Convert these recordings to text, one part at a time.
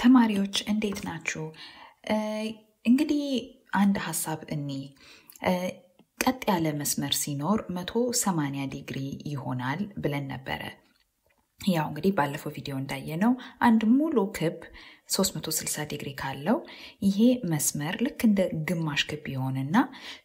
ተማሪዎች እንዴት ናችሁ? እንግዲህ አንድ ሀሳብ እኒ ቀጥ ያለ መስመር ሲኖር 180 ዲግሪ ይሆናል ብለን ነበረ። ያው እንግዲህ ባለፈው ቪዲዮ እንዳየነው አንድ ሙሉ ክብ 360 ዲግሪ ካለው ይሄ መስመር ልክ እንደ ግማሽ ክብ ይሆንና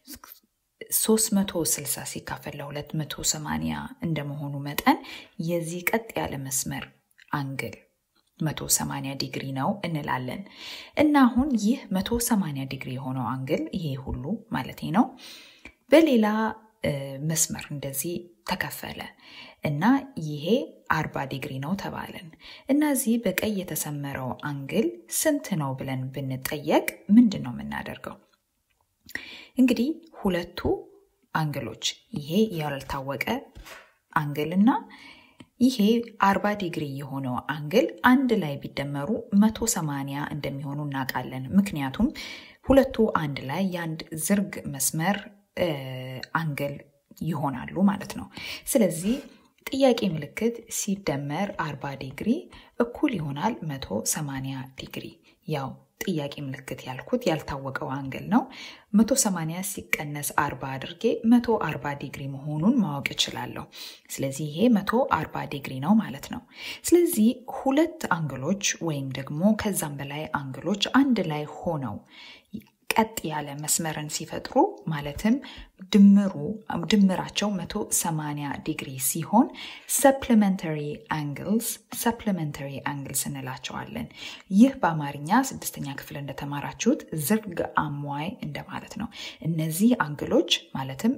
360 ሲካፈል ለ280 እንደመሆኑ መጠን የዚህ ቀጥ ያለ መስመር አንግል 180 ዲግሪ ነው እንላለን። እና አሁን ይህ 180 ዲግሪ የሆነው አንግል ይሄ ሁሉ ማለት ነው በሌላ መስመር እንደዚህ ተከፈለ እና ይሄ 40 ዲግሪ ነው ተባለን እና እዚህ በቀይ የተሰመረው አንግል ስንት ነው ብለን ብንጠየቅ ምንድን ነው የምናደርገው? እንግዲህ ሁለቱ አንግሎች ይሄ ያልታወቀ አንግል እና ይሄ 40 ዲግሪ የሆነው አንግል አንድ ላይ ቢደመሩ 180 እንደሚሆኑ እናውቃለን። ምክንያቱም ሁለቱ አንድ ላይ የአንድ ዝርግ መስመር አንግል ይሆናሉ ማለት ነው። ስለዚህ ጥያቄ ምልክት ሲደመር 40 ዲግሪ እኩል ይሆናል 180 ዲግሪ። ያው ጥያቄ ምልክት ያልኩት ያልታወቀው አንግል ነው። 180 ሲቀነስ 40 አድርጌ 140 ዲግሪ መሆኑን ማወቅ እችላለሁ። ስለዚህ ይሄ 140 ዲግሪ ነው ማለት ነው። ስለዚህ ሁለት አንግሎች ወይም ደግሞ ከዛም በላይ አንግሎች አንድ ላይ ሆነው ቀጥ ያለ መስመርን ሲፈጥሩ ማለትም ድምሩ ድምራቸው 180 ዲግሪ ሲሆን ሰፕሊመንተሪ አንግልስ ሰፕሊመንተሪ አንግልስ እንላቸዋለን። ይህ በአማርኛ ስድስተኛ ክፍል እንደተማራችሁት ዝርግ አሟይ እንደማለት ነው። እነዚህ አንግሎች ማለትም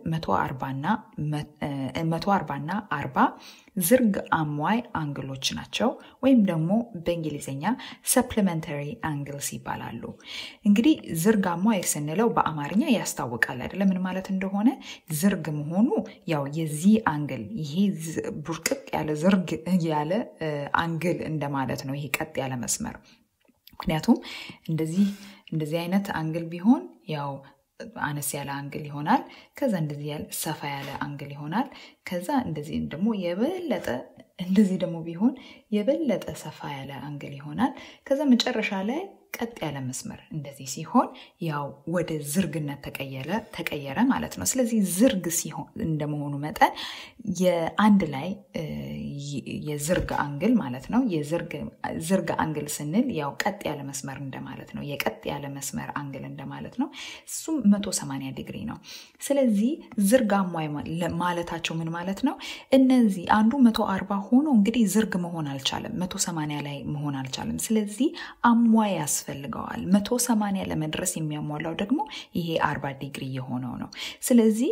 140 እና 40 ዝርግ አሟይ አንግሎች ናቸው ወይም ደግሞ በእንግሊዝኛ ሰፕሊመንተሪ አንግልስ ይባላሉ። እንግዲህ ዝርግ አሟይ ስንለው በአማርኛ ያስታውቃል አይደለ? ምን ማለት እንደሆነ ዝርግ መሆኑ ያው የዚህ አንግል ይሄ ቡርቅቅ ያለ ዝርግ ያለ አንግል እንደማለት ነው። ይሄ ቀጥ ያለ መስመር ምክንያቱም እንደዚህ እንደዚህ አይነት አንግል ቢሆን ያው አነስ ያለ አንግል ይሆናል። ከዛ እንደዚህ ያለ ሰፋ ያለ አንግል ይሆናል። ከዛ እንደዚህ ደግሞ የበለጠ እንደዚህ ደግሞ ቢሆን የበለጠ ሰፋ ያለ አንግል ይሆናል። ከዛ መጨረሻ ላይ ቀጥ ያለ መስመር እንደዚህ ሲሆን ያው ወደ ዝርግነት ተቀየረ ተቀየረ ማለት ነው። ስለዚህ ዝርግ ሲሆን እንደመሆኑ መጠን የአንድ ላይ የዝርግ አንግል ማለት ነው። ዝርግ አንግል ስንል ያው ቀጥ ያለ መስመር እንደማለት ነው። የቀጥ ያለ መስመር አንግል እንደማለት ነው። እሱም 180 ዲግሪ ነው። ስለዚህ ዝርግ አሟይ ማለታቸው ምን ማለት ነው? እነዚህ አንዱ 140 ሆኖ እንግዲህ ዝርግ መሆን አልቻለም። 180 ላይ መሆን አልቻለም። ስለዚህ አሟይ ያስፈልገዋል። 180 ለመድረስ የሚያሟላው ደግሞ ይሄ 40 ዲግሪ የሆነው ነው። ስለዚህ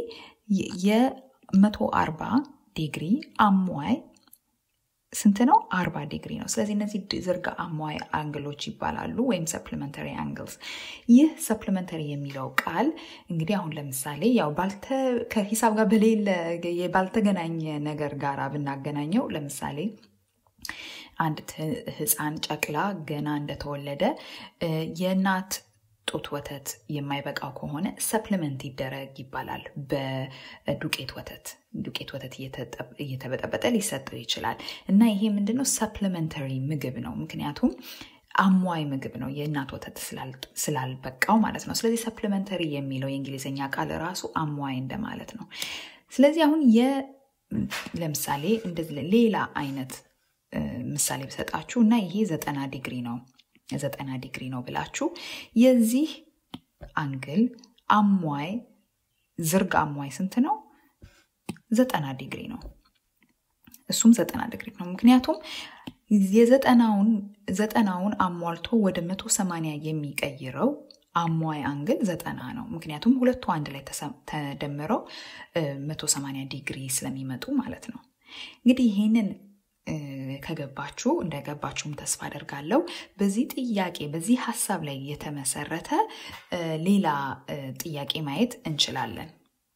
የ140 ዲግሪ አሟይ ስንት ነው? 40 ዲግሪ ነው። ስለዚህ እነዚህ ዝርግ አሟይ አንግሎች ይባላሉ ወይም ሰፕሊመንተሪ አንግልስ። ይህ ሰፕሊመንተሪ የሚለው ቃል እንግዲህ አሁን ለምሳሌ ያው ከሂሳብ ጋር በሌለ ባልተገናኘ ነገር ጋር ብናገናኘው ለምሳሌ አንድ ህፃን ጨቅላ ገና እንደተወለደ የእናት ጡት ወተት የማይበቃው ከሆነ ሰፕሊመንት ይደረግ ይባላል። በዱቄት ወተት ዱቄት ወተት እየተበጠበጠ ሊሰጠው ይችላል እና ይሄ ምንድነው ሰፕሊመንተሪ ምግብ ነው። ምክንያቱም አሟይ ምግብ ነው የእናት ወተት ስላልበቃው ማለት ነው። ስለዚህ ሰፕሊመንተሪ የሚለው የእንግሊዝኛ ቃል ራሱ አሟይ እንደማለት ነው። ስለዚህ አሁን ለምሳሌ እንደዚህ ሌላ አይነት ምሳሌ ብሰጣችሁ እና ይሄ ዘጠና ዲግሪ ነው ዘጠና ዲግሪ ነው ብላችሁ የዚህ አንግል አሟይ ዝርግ አሟይ ስንት ነው? ዘጠና ዲግሪ ነው። እሱም ዘጠና ዲግሪ ነው። ምክንያቱም የዘጠናውን ዘጠናውን አሟልቶ ወደ መቶ ሰማንያ የሚቀይረው አሟይ አንግል ዘጠና ነው። ምክንያቱም ሁለቱ አንድ ላይ ተደምረው መቶ ሰማንያ ዲግሪ ስለሚመጡ ማለት ነው። እንግዲህ ይህንን ከገባችሁ እንደገባችሁም ተስፋ አደርጋለሁ። በዚህ ጥያቄ በዚህ ሀሳብ ላይ የተመሰረተ ሌላ ጥያቄ ማየት እንችላለን።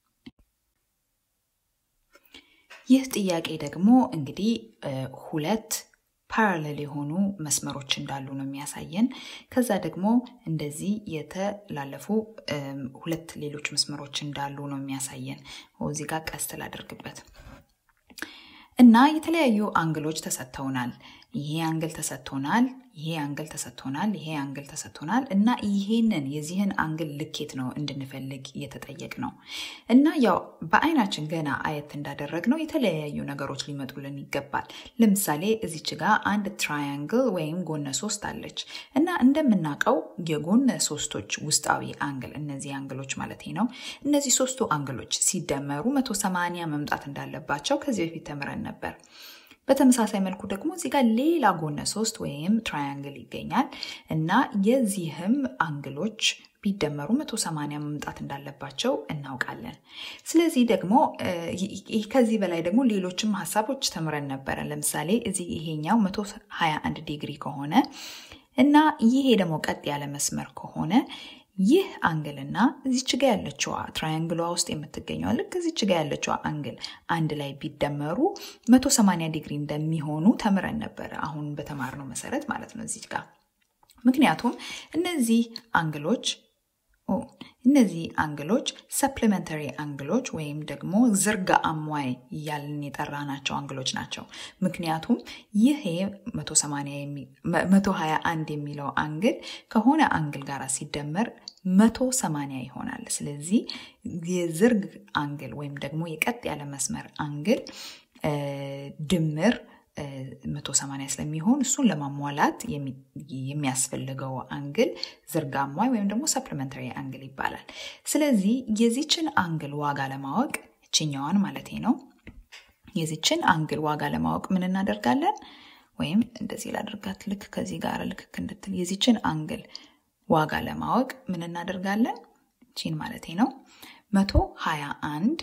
ይህ ጥያቄ ደግሞ እንግዲህ ሁለት ፓራሌል የሆኑ መስመሮች እንዳሉ ነው የሚያሳየን። ከዛ ደግሞ እንደዚህ የተላለፉ ሁለት ሌሎች መስመሮች እንዳሉ ነው የሚያሳየን። እዚህ ጋር ቀስት ላደርግበት እና የተለያዩ አንግሎች ተሰጥተውናል። ይሄ አንግል ተሰጥቶናል፣ ይሄ አንግል ተሰጥቶናል፣ ይሄ አንግል ተሰጥቶናል እና ይሄንን የዚህን አንግል ልኬት ነው እንድንፈልግ እየተጠየቅ ነው እና ያው በአይናችን ገና አየት እንዳደረግ ነው የተለያዩ ነገሮች ሊመጡልን ይገባል። ለምሳሌ እዚች ጋር አንድ ትራያንግል ወይም ጎነ ሶስት አለች እና እንደምናውቀው የጎነ ሶስቶች ውስጣዊ አንግል እነዚህ አንግሎች ማለት ነው እነዚህ ሶስቱ አንግሎች ሲደመሩ 180 መምጣት እንዳለባቸው ከዚህ በፊት ተምረን ነበር። በተመሳሳይ መልኩ ደግሞ እዚህ ጋር ሌላ ጎነ ሶስት ወይም ትራያንግል ይገኛል እና የዚህም አንግሎች ቢደመሩ 180 መምጣት እንዳለባቸው እናውቃለን። ስለዚህ ደግሞ ከዚህ በላይ ደግሞ ሌሎችም ሀሳቦች ተምረን ነበረ። ለምሳሌ እዚህ ይሄኛው 121 ዲግሪ ከሆነ እና ይሄ ደግሞ ቀጥ ያለ መስመር ከሆነ ይህ አንግልና እዚች ጋ ያለችዋ ትራያንግሏ ውስጥ የምትገኘው ልክ እዚች ጋ ያለችዋ አንግል አንድ ላይ ቢደመሩ 180 ዲግሪ እንደሚሆኑ ተምረን ነበረ። አሁን በተማርነው መሰረት ማለት ነው እዚች ጋር ምክንያቱም እነዚህ አንግሎች እነዚህ አንግሎች ሰፕሊመንተሪ አንግሎች ወይም ደግሞ ዝርጋ አሟይ እያልን የጠራናቸው አንግሎች ናቸው። ምክንያቱም ይሄ 121 የሚለው አንግል ከሆነ አንግል ጋር ሲደመር 180 ይሆናል። ስለዚህ የዝርግ አንግል ወይም ደግሞ የቀጥ ያለ መስመር አንግል ድምር 180 ስለሚሆን እሱን ለማሟላት የሚያስፈልገው አንግል ዝርጋሟይ ወይም ደግሞ ሰፕሊመንተሪ አንግል ይባላል። ስለዚህ የዚችን አንግል ዋጋ ለማወቅ እችኛዋን ማለት ነው የዚችን አንግል ዋጋ ለማወቅ ምን እናደርጋለን? ወይም እንደዚህ ላደርጋት ልክ ከዚህ ጋር ልክክ እንድትል የዚችን አንግል ዋጋ ለማወቅ ምን እናደርጋለን? ቺን ማለት ነው መቶ ሀያ አንድ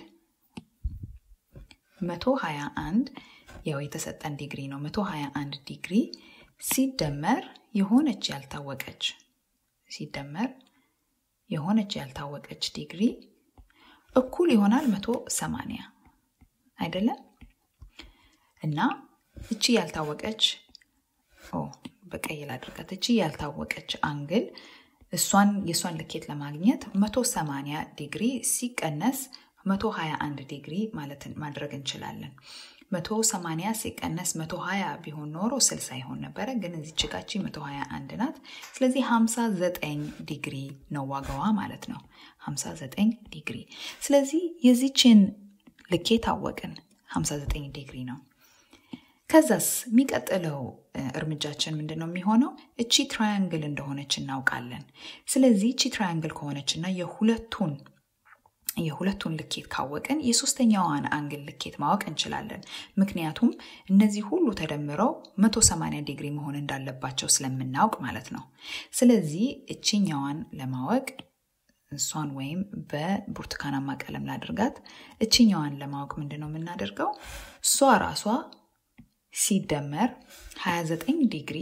መቶ ሀያ አንድ ያው የተሰጠን ዲግሪ ነው። 121 ዲግሪ ሲደመር የሆነች ያልታወቀች ሲደመር የሆነች ያልታወቀች ዲግሪ እኩል ይሆናል 180 አይደለም? እና እቺ ያልታወቀች በቀይ ላድርጋት። እቺ ያልታወቀች አንግል እሷን የእሷን ልኬት ለማግኘት 180 ዲግሪ ሲቀነስ 121 ዲግሪ ማለት ማድረግ እንችላለን። 180 ሲቀነስ 120 ቢሆን ኖሮ 60 ይሆን ነበረ፣ ግን እዚች ጋቺ 121 ናት። ስለዚህ 59 ዲግሪ ነው ዋጋዋ ማለት ነው። 59 ዲግሪ። ስለዚህ የዚችን ልኬት አወቅን፣ 59 ዲግሪ ነው። ከዛስ የሚቀጥለው እርምጃችን ምንድን ነው የሚሆነው? እቺ ትራያንግል እንደሆነች እናውቃለን። ስለዚህ እቺ ትራያንግል ከሆነች እና የሁለቱን የሁለቱን ልኬት ካወቅን የሶስተኛዋን አንግል ልኬት ማወቅ እንችላለን። ምክንያቱም እነዚህ ሁሉ ተደምረው 180 ዲግሪ መሆን እንዳለባቸው ስለምናውቅ ማለት ነው። ስለዚህ እችኛዋን ለማወቅ እሷን ወይም በብርቱካናማ ቀለም ላድርጋት። እችኛዋን ለማወቅ ምንድን ነው የምናደርገው? እሷ ራሷ ሲደመር 29 ዲግሪ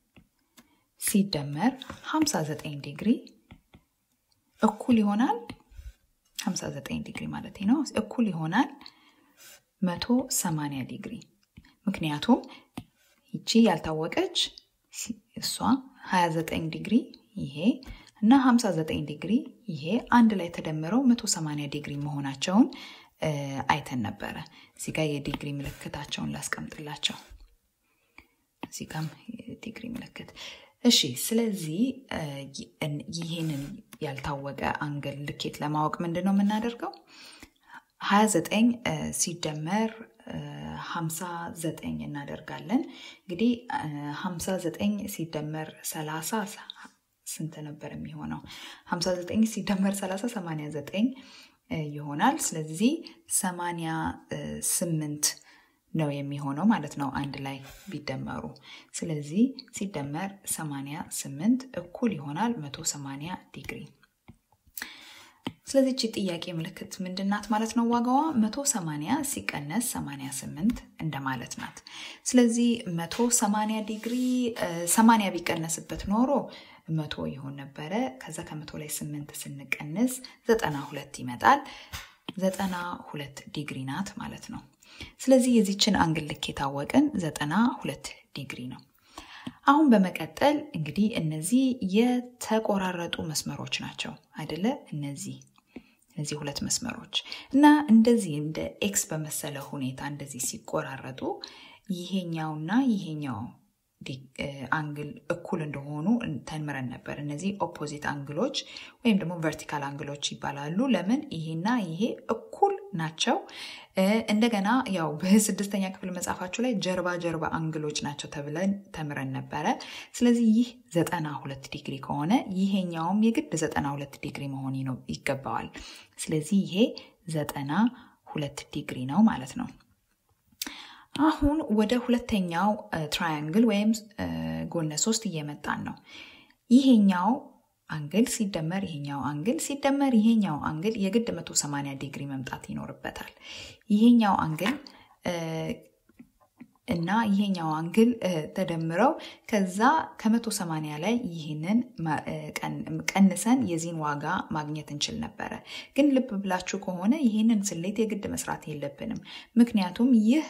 ሲደመር 59 ዲግሪ እኩል ይሆናል 59 ዲግሪ ማለት ነው። እኩል ይሆናል 180 ዲግሪ። ምክንያቱም ይቺ ያልታወቀች እሷ 29 ዲግሪ ይሄ እና 59 ዲግሪ ይሄ አንድ ላይ ተደምረው 180 ዲግሪ መሆናቸውን አይተን ነበረ። እዚህ ጋር የዲግሪ ምልክታቸውን ላስቀምጥላቸው። እዚህ ጋም የዲግሪ ምልክት እሺ ስለዚህ ይህንን ያልታወቀ አንግል ልኬት ለማወቅ ምንድን ነው የምናደርገው? 29 ሲደመር 59 እናደርጋለን። እንግዲህ 59 ሲደመር 30 ስንት ነበር የሚሆነው? 59 ሲደመር 30 89 ይሆናል። ስለዚህ 88 ነው የሚሆነው ማለት ነው አንድ ላይ ቢደመሩ። ስለዚህ ሲደመር 88 እኩል ይሆናል 180 ዲግሪ። ስለዚህ እቺ ጥያቄ ምልክት ምንድናት ማለት ነው? ዋጋዋ 180 ሲቀነስ 88 እንደማለት ናት። ስለዚህ 180 ዲግሪ 80 ቢቀነስበት ኖሮ መቶ ይሆን ነበረ። ከዛ ከመቶ ላይ 8 ስንቀንስ 92 ይመጣል። 92 ዲግሪ ናት ማለት ነው። ስለዚህ የዚችን አንግል ልክ የታወቅን 92 ዲግሪ ነው። አሁን በመቀጠል እንግዲህ እነዚህ የተቆራረጡ መስመሮች ናቸው አይደለ? እነዚህ እነዚህ ሁለት መስመሮች እና እንደዚህ እንደ ኤክስ በመሰለ ሁኔታ እንደዚህ ሲቆራረጡ ይሄኛውና ይሄኛው አንግል እኩል እንደሆኑ ተምረን ነበር። እነዚህ ኦፖዚት አንግሎች ወይም ደግሞ ቨርቲካል አንግሎች ይባላሉ። ለምን ይሄና ይሄ እኩል ናቸው። እንደገና ያው በስድስተኛ ክፍል መጽሐፋችሁ ላይ ጀርባ ጀርባ አንግሎች ናቸው ተብለን ተምረን ነበረ። ስለዚህ ይህ ዘጠና ሁለት ዲግሪ ከሆነ ይሄኛውም የግድ ዘጠና ሁለት ዲግሪ መሆን ነው ይገባዋል። ስለዚህ ይሄ ዘጠና ሁለት ዲግሪ ነው ማለት ነው። አሁን ወደ ሁለተኛው ትራያንግል ወይም ጎነ ሶስት እየመጣን ነው። ይሄኛው አንግል ሲደመር ይሄኛው አንግል ሲደመር ይሄኛው አንግል የግድ 180 ዲግሪ መምጣት ይኖርበታል። ይሄኛው አንግል እና ይሄኛው አንግል ተደምረው ከዛ ከ180 ላይ ይህንን ቀንሰን የዚህን ዋጋ ማግኘት እንችል ነበረ። ግን ልብ ብላችሁ ከሆነ ይህንን ስሌት የግድ መስራት የለብንም። ምክንያቱም ይህ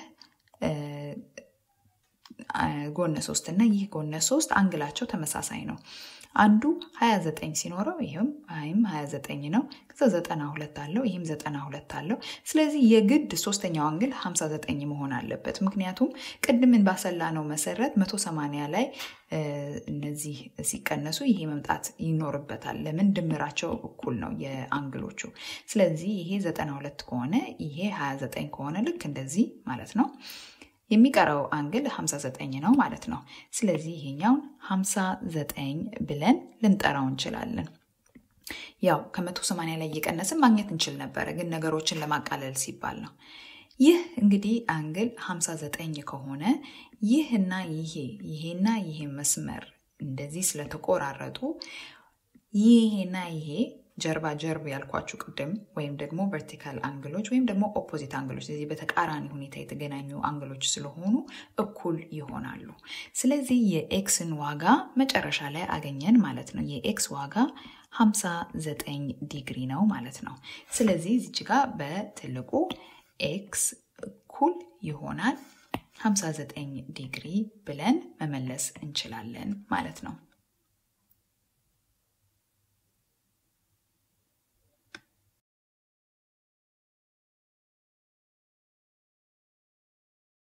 ጎነ ሶስት እና ይህ ጎነ ሶስት አንግላቸው ተመሳሳይ ነው። አንዱ 29 ሲኖረው ይህም ይህም 29 ነው። ከዛ 92 አለው ይህም 92 አለው። ስለዚህ የግድ ሶስተኛው አንግል 59 መሆን አለበት። ምክንያቱም ቅድምን ባሰላ ነው መሰረት 180 ላይ እነዚህ ሲቀነሱ ይሄ መምጣት ይኖርበታል። ለምን ድምራቸው እኩል ነው የአንግሎቹ። ስለዚህ ይሄ 92 ከሆነ ይሄ 29 ከሆነ ልክ እንደዚህ ማለት ነው። የሚቀረው አንግል 59 ነው ማለት ነው። ስለዚህ ይሄኛውን 59 ብለን ልንጠራው እንችላለን። ያው ከ180 ላይ እየቀነስን ማግኘት እንችል ነበረ፣ ግን ነገሮችን ለማቃለል ሲባል ነው። ይህ እንግዲህ አንግል 59 ከሆነ ይህና ይሄ ይሄና ይሄ መስመር እንደዚህ ስለተቆራረጡ ይሄና ይሄ ጀርባ ጀርብ ያልኳችሁ ቅድም ወይም ደግሞ ቨርቲካል አንግሎች ወይም ደግሞ ኦፖዚት አንግሎች ስለዚህ በተቃራኒ ሁኔታ የተገናኙ አንግሎች ስለሆኑ እኩል ይሆናሉ። ስለዚህ የኤክስን ዋጋ መጨረሻ ላይ አገኘን ማለት ነው። የኤክስ ዋጋ 59 ዲግሪ ነው ማለት ነው። ስለዚህ እዚች ጋር በትልቁ ኤክስ እኩል ይሆናል 59 ዲግሪ ብለን መመለስ እንችላለን ማለት ነው።